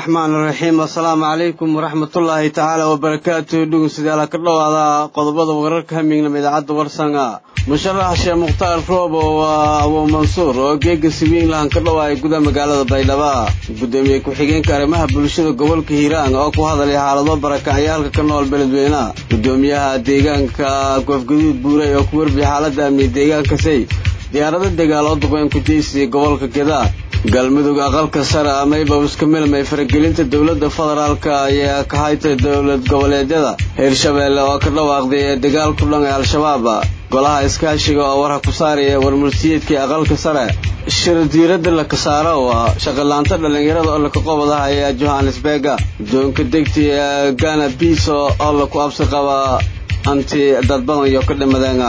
raxmaan raxiim assalaamu calaykum waraxmatullaahi tacaala wabarakaatu dhegeystayaal ka dhowaada qodobada wararka hamignama idaacadda warsanga musharax sheekh mukhtaar roobo waa abu mansuur oo geega siwiinlahan ka dhowaaya gudaha magaalada baydhaba gudoomiye ku-xigeenka arrimaha bulshada gobolka hiiraan oo ku hadalay xaalado barakacayaalka ka nool beledweynaha gudoomiyaha deegaanka goofgaduud buuray oo ku warbiya xaaladda amni deegaankasay diyaarado dagaal oo duqeyn ku jeysiyay gobolka gadaa galmudug aqalka sare amayba iska milmay faragelinta dowladda federaalka ayaa ka haytay dowlad goboleedyada hirshabeelle oo ka dhawaaqday ee dagaal ku dhan ee al-shabaab golaha iskaashiga oo warha ku saaraya warmurtiyeedkii aqalka sare shir diiradda la kasaaro waa shaqalaanta dhallinyarada oo laka qobadaha ayaa johannesburga doonka degti ee gana biso oo laku absi qaba anti dad badan iyo ka dhimadeen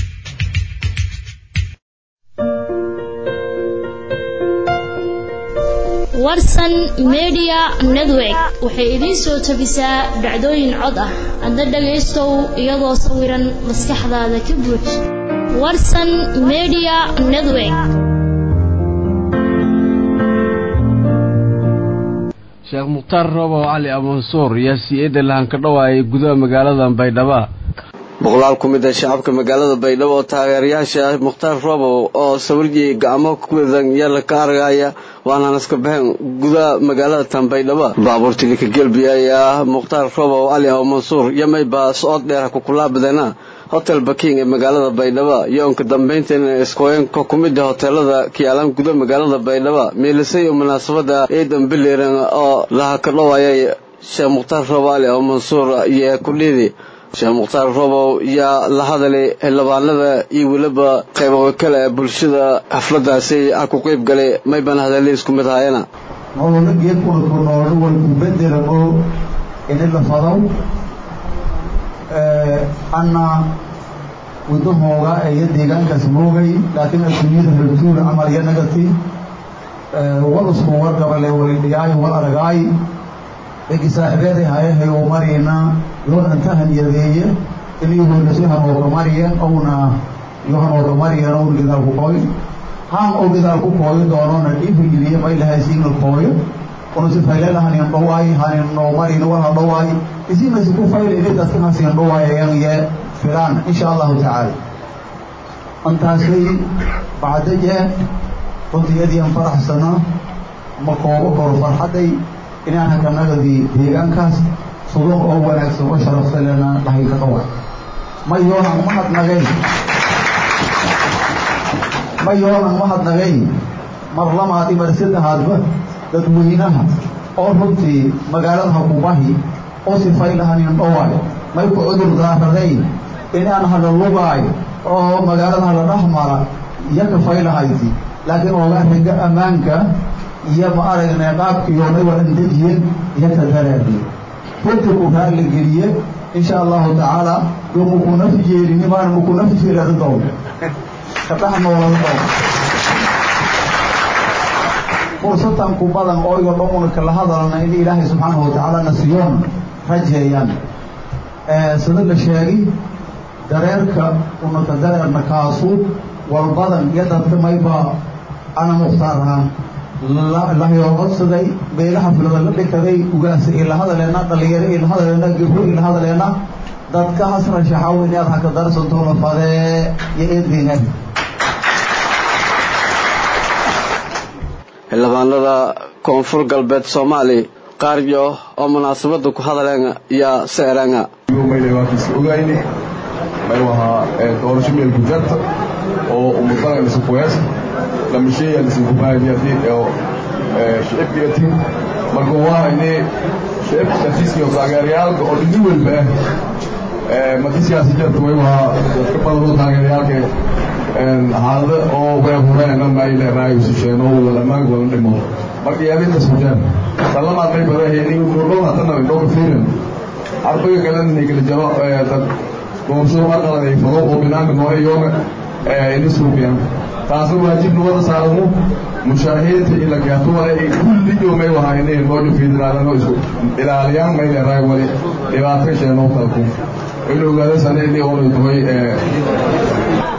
warsan media network waxay idiin soo tabisaa dhacdooyin cod ah adna dhagaystow iyadoo sawiran maskaxdaada ka buux warsan media network sheekh mukhtaar roobow cali amansuur yaa si-eedda lahan ka dhowaayay gudaha magaalada baydhaba boqolaal ku mid a shacabka magaalada baydhabo oo taageerayaasha mukhtaar roobow oo sawirjii gacmo kuwadan yala ka argaya waana naska baxeen gudaha magaalada tan baydhabo baabuurtii lika gelbiya ayaa mukhtaar roobow cali aw mansuur yamay baa socod dheera kukulaabadeena hotel baking ee magaalada baydhabo yoonka dambaynteena iskooyanka ku mid a hoteelada kiyaalaan gudaha magaalada baydhabo meelisay oo munaasabada ciidan biliran oo laha ka dhowaayay sheekh mukhtaar roobow cali aw mansuur iyo kudhiidi sheekh mukhtaar roobow yaa la hadalay xildhibaanada iyo weliba qaybo kale ee bulshada xafladaasi a ku qeyb galay mayban hadalli isku mid haayana nololo geedkuna ku noolo way ku bedelamo ini la fado anna wadahooga iyo deegaankaas moogay laakiin adduunyada ratuul camal iyo nagati wal isku wargabale walidhigaayo wal aragaay egi saaxiibeeday hayahay oo marayna loo dhantahan yadeeye inaygoona si hanooga mariyeen owna yo hanooga mariyeen own gidaal ku kooyo haan oo gidaal ku kooyo doonona dhiifigeliye may lahay siina kooyo una si faylena hanin dhawaay hanin noo marina wala dhawaay isina si ku fayl ini dadka hasiin dhawaayayaan ye filaan insha allahu tacaala antaasay bacdaje runtiyadiian faraxsana ma koogo koro farxadday inaan hakanagadi deegaankaas suduq oo wanaagsan oo sharafsalena dhahay ka qawa ma yoonan mahadnagay ma yoonan mahadnagay mar lamaad i mar saddexaadba dadweynaha oo runtii magaalada hakubahi oo sifaylahanin dhawaay may ku cudur daaraday inaan hala lugaay oo magaalada hala dhexmara iyo kafaylahayti laakiin ooga riga ammaanka iyo ma aragnay qaabkiyoonay walan dejiyen iyo ka daraadiye runtii ku raali geliye insha allahu tacaala yo mukunafi jeelini maana mukunafi jeelada dow kadhax noolada dow fursatan ku badan oo igo dhan una kala hadalna in ilaahay subxaanahu watacaala nasiyoon rajeeyaan sida la sheegay dareerka unaka dareerna kaasu walbadan iyo dadka mayba ana mukhtaar ahaan lahayoo codsaday beelaha filada la dhikaday ugaasa ila hadaleena dhalinyaro ila hadaleena gabro ila hadaleena dadka hasra shaxaw inaad haka darsanto la fadee iyo eedgeena xildhibaanada koonfur galbeed soomaali qaaryo oo munaasabada ku hadaleen yaa seeranga ogayni may wahaa doorasho meel gujarta oo umadalan isukuwees lamasheeyan isikubaahiyadi oo shicibkiyatin marka waa ini shicibka shasiiska oo taageerayaalka oo dhini walba ah madi siyaasi jarta way wahaa dadka badan oo taageerayaalka xaalada oo weehureen may leeraay usisheeno wada dhammaan wada dhimo marka yaabinta sujaan salamaad may badahay nurdhow hadana indhowka fiirin arbaga kalena nikala jaro dad doorashada aqalan ay fado oo binaanka nooga yoome ini suuqiyaan taasna waajibna wada saaramo mushaahiinta ila gaatuwale ay kulliyo may wahaa inay nooju fiidiraadano isu ilaaliyaan may leeraay wali dhibaato sheeno talku in ogaada sane inay ona tahay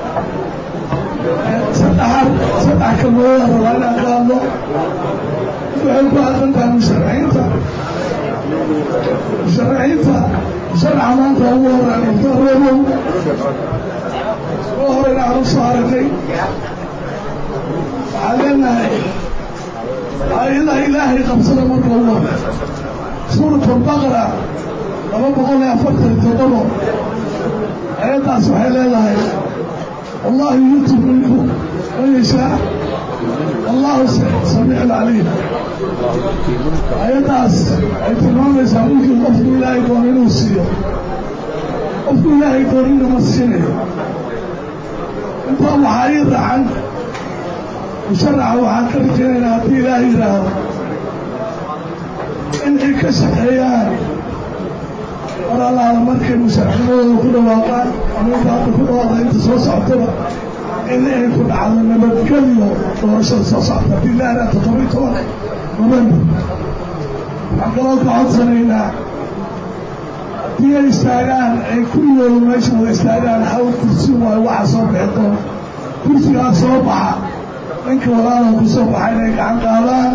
saddexaad saddex kalmooda rabaa inaan qaadno waxay ku aadan tahay musharaxiinta musharaxiinta sharca maanta ugu horaan muftaradow oo horena aan u soo aragnay waxaan leenahay aayadaha ilaahay qabsada marka ugu hore suurat albaqara laba boqol iyo afartan iyo toddobo aayaddaas waxay leedahay wallahu yuuti mulku man yashaa allahu samiic alcaliim aayaddaas ay tilmaamaysaa mulkii qofku ilaahay doono inuu siiyo qofku ilaahay doonina ma siinayo intaa waxaa ii raacan musharaxa waxaan ka rajaynaynaa haddii ilaahay yidhaahdo in ay ka shaqeeyaan mar allaala markay musharaxnimadooda ku dhawaaqaan ama inta hadda ku dhawaaqda inta soo socotaba in ay ku dhacdo nabadgelyo doorashada soo socota haddii ilaahay yidhahdo todoba iyo toban november waxaan kaloo ka codsanaynaa haddii ay istaagaan ay kulligooda meesha wada istaagaan hal kursi waayo waxa soo bixi doona kursigaa soo baxa ninka walaala ku soo baxa inay gacan qaadaan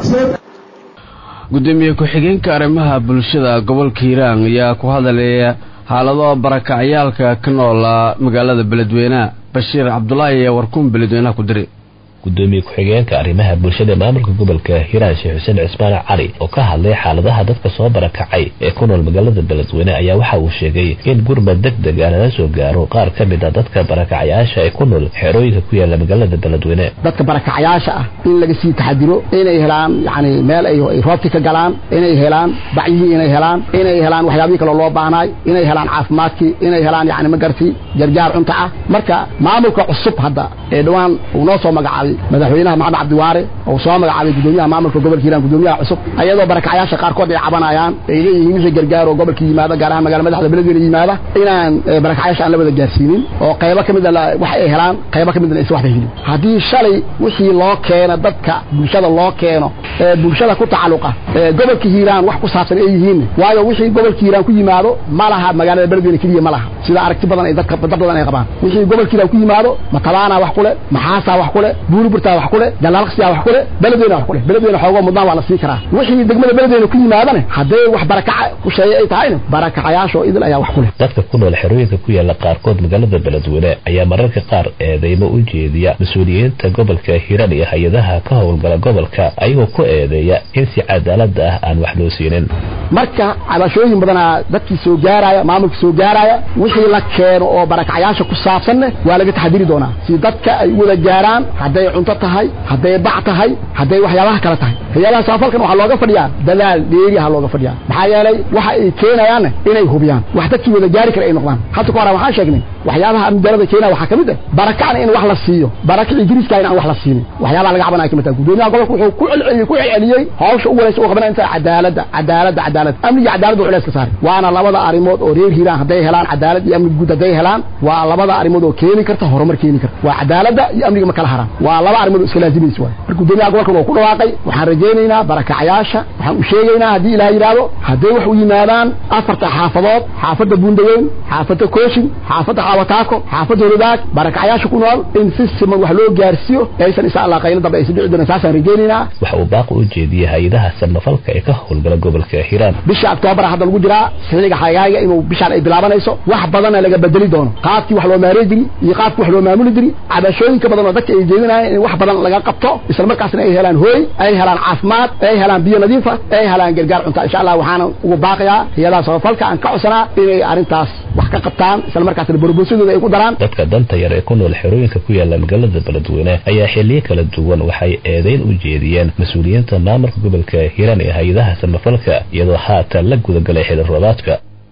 gudoomiye ku-xigeenka arrimaha bulshada gobolka hiiraan ayaa ku hadalaya xaalado barakacyaalka ka noola magaalada beledweyneha bashiir cabdulaahi ayaa warkuun beledweynaha ku diray gudoomiye ku-xigeenka arrimaha bulshada maamulka gobolka hiiraan sheekh xuseen cismaan cali oo ka hadlay xaaladaha dadka soo barakacay ee ku nool magaalada beledweyne ayaa waxa uu sheegay in gurmad deg deg ah lala soo gaaro qaar ka mid a dadka barakacayaasha ee ku nool xerooyinka ku yaala magaalada beledweyne dadka barakacayaasha ah in laga sii taxadiro inay helaan yani meel ay roobti ka galaan inay helaan bacyihii inay helaan inay helaan waxyaabihii kaloo loo baahnaay inay helaan caafimaadkii inay helaan yani magarti jarjaar cunta ah marka maamulka cusub hadda ee dhowaan uu noo soo magacaabay madaxweynaha maxamed cabdiwaare oo soo magacaabay gudoomiyaha maamulka gobolka hiiraan gudoomiyaha cusub ayadoo barakacayaasha qaarkood ay cabanayaan ay leeyihiin wixii gargaar oo gobolka yimaada gaar ahaan magala madaxda beledweyne yimaada inaan barakacayaasha aan la wada gaarsiinin oo qaybo ka mid a wax ay helaan qaybo ka midna aysan waxba helin haddii shalay wixii loo keeno dadka bulshada loo keeno ee bulshada ku tacalluqa ee gobolka hiiraan wax ku saabsan ay yihiin waayo wixii gobolka hiiraan ku yimaado ma laha magaalada beledweyne keliya ma laha sida aragti badan ay dadka dad badan ay qabaan wixii gobolka hiiraan ku yimaado matabaana wax kule maxaasaa wax kule buuriburtaa wax kule jalaalaqsiyaa wax kule beledweyne wax kule beledweyne xoogoo mudnaan waa la sii karaa wixii degmada beledweyne ku yimaadane haddee wax barakaca ku sheeye ay tahayna barakacayaashoo idil ayaa wax kule dadka ku nool xerooyinka ku yaala qaarkood magaalada beledweyne ayaa mararka qaar eedeymo u jeediya mas-uuliyiinta gobolka hiiraan iyo hay-adaha ka howlgala gobolka ayagoo ku eedeeya in si cadaalada ah aan wax loo siinin marka cabashooyin badanaa dadkii soo gaaraya maamulka soo gaaraya wixii la keeno oo barakacayaasha ku saabsanne waa laga taxadiri doonaa si dadka ay u wada gaaraan hadday cunto tahay hadday bac tahay hadday waxyaabaha kale tahay hay-adaha samafalkan waxaa looga fadhiyaa dadaal dheeriha looga fadhiyaa maxaa yeelay waxa ay keenayaanne inay hubiyaan wax dadkii wada gaari kara ay noqdaan hadda ka hora waxaan sheegnay waxyaabaha amdarada keenaya waxaa ka mid ah barakacna in wax la siiyo barakac ingiriiska in aan wax la siinin waxyaabaha laga cabanaya kamid tahay gudoomiyaha gobolka wuxuu ku celceliyey ku celceliyey hawsha u walaysa u qabanaya inta cadaaladda cadaaladda cadaalad amniga cadaaladda u culayska saaray waana labada arrimood oo reer hiiraan hadday helaan cadaalad iyo amni guud hadday helaan waa labada arrimood oo keeni karta horumar keeni karta waa cadaaladda iyo amniga ma kala haraan waa laba arrimood oo iska laazimaysa waay marka gudoomiyaha gobolkan waa ku dhawaaqay waxaan rajaynaynaa barakacayaasha waxaan u sheegaynaa haddii ilaah yidhaahdo hadday wax u yimaadaan afarta xaafadood xaafadda buundaweyn xaafadda kooshin xaafadda xaawataako xaafadda horidaag barakacayaasha ku nool in si siman wax loo gaarsiiyo aysan insha allah qaylo dambe aysan dhici doonan saasaan rajaynaynaa waxa uu baaqi u jeediyey hay-adaha samafalka ee ka howlgala gobolka hiiraan bisha octoobar hadda lagu jiraa xilliga xagaaga inuu bishaan ay bilaabanayso wax badanna laga bedeli doono qaabkii wax loo maarey jiri iyo qaabkii wax loo maamuli jiri cabashooyinka badan oo dadka ay jeedinayaan in wax badan laga qabto isla markaasna ay helaan hooy ay helaan caafimaad ay helaan biyo nadiifa ay helaan gargaar cunta insha allah waxaana ugu baaqayaa hay-adaha samafalka aan ka codsanaa inay arrintaas wax ka qabtaan isla markaasna boroboosadooda ay ku daraan dadka danta yar ee ku nool xerooyinka ku yaala magaalada beledweyne ayaa xiliyo kala duwan waxay eedeyn u jeediyeen mas-uuliyiinta maamulka gobolka hiiraan ee hay-adaha samafalka iyadoo haatan la gudagalay xili roobaadka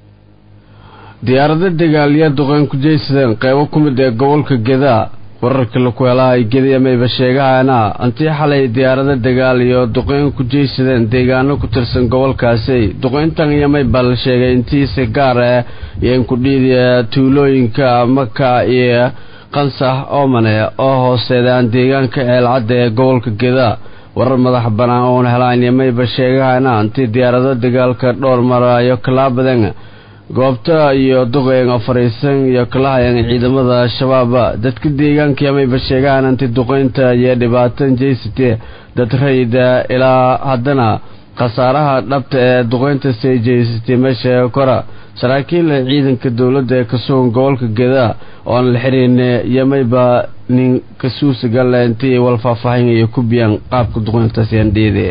diyaarado dagaalya duqeyn ku jeysadeen qeybo ku mid ee gobolka gedaa wararka laku helaha ay gediyamayba sheegahaana antii xalay diyaarado dagaal iyo duqeyn ku jeysadeen deegaano ku tirsan gobolkaasi duqeyntan iyomayba la sheegay intiisa gaar ah iyo inkudhiidiya tuulooyinka maka iyo qansax oomane oo hooseedaan deegaanka ceelcadda ee gobolka gedaa warar madax bannaan oon helaan iyomayba sheegahaana antii diyaarado dagaalka dhowr maraayo kalaabadan goobta iyo duqeynga fariisan iyo kalahayan ciidamada al-shabaaba dadka deegaanka yamayba sheegahaan anti duqeynta iyo dhibaatan jeysatee dad rayida ilaa haddana khasaaraha dhabta ee duqeynta sii jeysatay meesha kora saraakiil ciidanka dowladda ee ka sugan gobolka geda oo aan la xihiin yamayba nin kasuusiga leentii wal faahfaahinaya ku biyaan qaabka duqeyntaasi andheede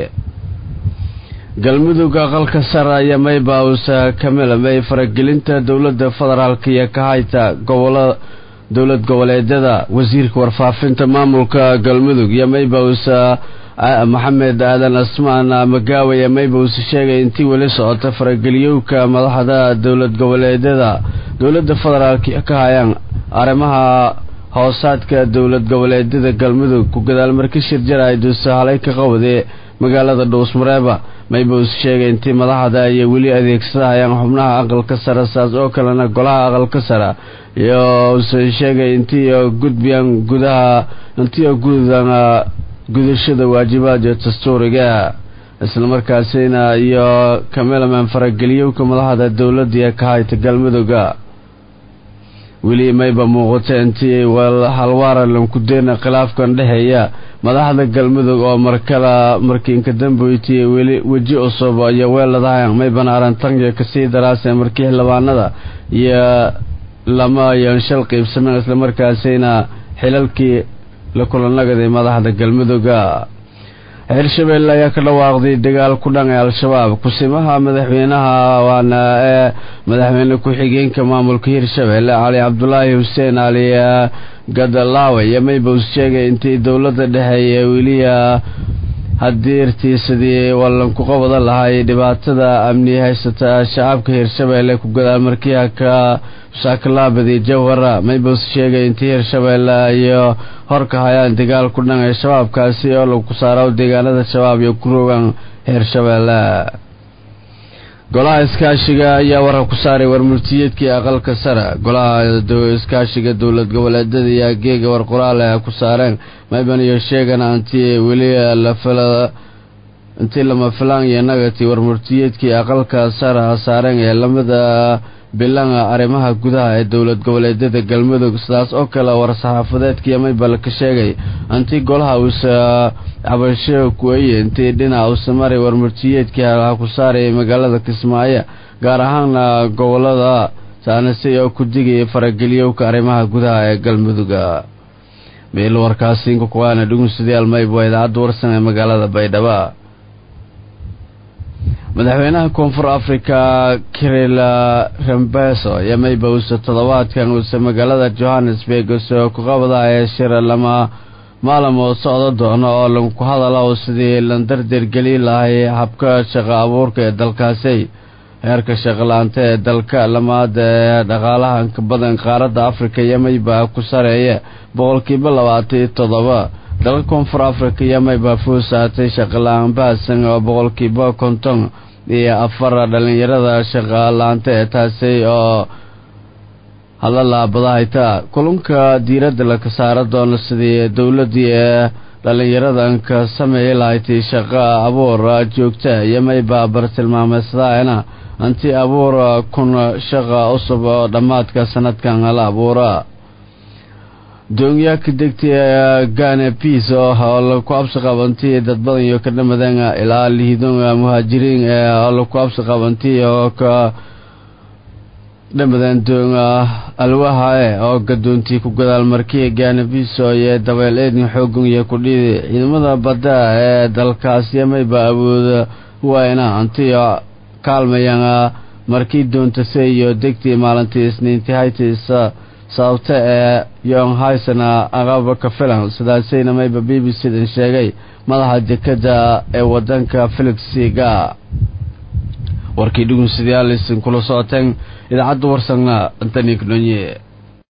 galmudug aqalka sare yamayba uusa kamilamay faragelinta dowladda federaalk iyo ka hayta gobola dowlad goboleedyada wasiirka warfaafinta maamulka galmudug yamayba uusa maxamed aadan asmaan magaawe yamayba uusa sheegay intii weli socota farageliyowka madaxda dowlad goboleedyada dowladda federaalk ka hayaan arrimaha hoosaadka dowlad goboleedyada galmudug ku gadaal marka shir jaraay duusa halay ka qabade magaalada dhuusmareeba mayba uusa sheegay intii madaxda ay weli adeegsadahayaan xubnaha aqalka sare saas oo kalena golaha aqalka sare iyo uuse sheegay intii gudbiyaan gudaha intii gudan gudashada waajibaadka dastuuriga islamarkaasina iyo kamelaman farageliyowka madaxda dowladda ee ka hayta galmudugga weli mayba muuqata intii halwaara lankudeena khilaafkan dhexeeya madaxda galmudug oo markala markiinka damboytiy weli weji cusub iyo weeladahayan maybana arantanya kasii daraasee markii xildhibaanada iyo lama iyo shal qiibsameen islamarkaasina xilalkii la kulanagaday madaxda galmudugga hirshabelle ayaa ka dhawaaqday dagaal ku dhan ee al-shabaab kusimaha madaxweynaha waana ee madaxweyne ku-xigeenka maamulka hirshabelle cali cabdulaahi xuseen cali gadalaawe iyo maybows sheegay intii dowladda dhexe ee weliya hadiirtiisadii wallanku qabada lahay dhibaatada amni haysata shacabka hirshabelle ku gadaal markiiha ka saakalaabadi jawhara maybows sheegay intii hirshabelle iyo horka hayaan dagaal ku dhan ee shabaabkaasi oo lagu saaro deegaanada shabaab iyo ku rogan hirshabelle golaha iskaashiga ayaa warar ku saaray warmurtiyeedkii aqalka sare golaha iskaashiga dowlad goboleedyada iyo geega war qoraale ku saareen mayban iyo sheegana intii weli intii lama filaan iyo nagati warmurtiyeedkii aqalka sare saareen ee lamida bilanga arrimaha gudaha ee dowlad goboleedyada galmudug sidaas oo kale war-saxaafadeedkii maybal ka sheegay intii golaha uusa cabasho kuweye intii dhinac uusa maray warmurtiyeedkii halaha ku saarayay magaalada kismaayo gaar ahaana gobolada saanase oo ku digaya farageliyowka arrimaha gudaha ee galmuduga meel warkaasi inkakuwaana dhugunsidayaal mayb waa idaacadda warsan ee magaalada baydhaba madaxweynaha koonfur africa kiril rambeso iyo mayba uuse toddobaadkan uuse magaalada johannesburg usoo ku qabadaaya shir lama maalin oo socdo doono oo lagu hadala sidii lan dardergeli lahay habka shaqo abuurka ee dalkaasi heerka shaqolaanta ee dalka lamaada ee dhaqaalaha ka badan qaaradda africa iyo mayba ku sareeya boqolkiiba labaatan iyo toddoba dalka koonfur africa iyo mayba fuusaatay shaqola-aan bahasan oo boqolkiiba konton iyo afar dhalinyarada shaqalaanta ee taasi oo hadla laabadahayta kulunka diiradda laka saara doono sidii dowladii ee dhalinyaradan ka sameeyi lahayti shaqo abuur joogta iyo mayba bartilmaameysadaana anti abuur kun shaqa cusub oo dhammaadka sanadkan la abuura doonyaa ka degtay gane piis oo laku absi qabantiy dad badan iyo ka dhamadan ilaa lihiidon muhaajiriin oo laku absi qabantiy oo ka dhamadan doon alwaha e oo gadoontii ku gadaal markiya gane piiso iyo dabeel eedin xoogan iyo kudhidi ciidamada badda ee dalkaasi mayba awooda wayna anti kaalmayaan markii doontase iyo degtii maalintii isniintii haytiisa sababta ee yong haysana aqaba ka filan sidaasayna mayba b b c dan sheegay madaxa dekada ee wadanka felix siga warkii dhugunsidayaal isin kula socoteen idaacadda warsangna antanik dhonye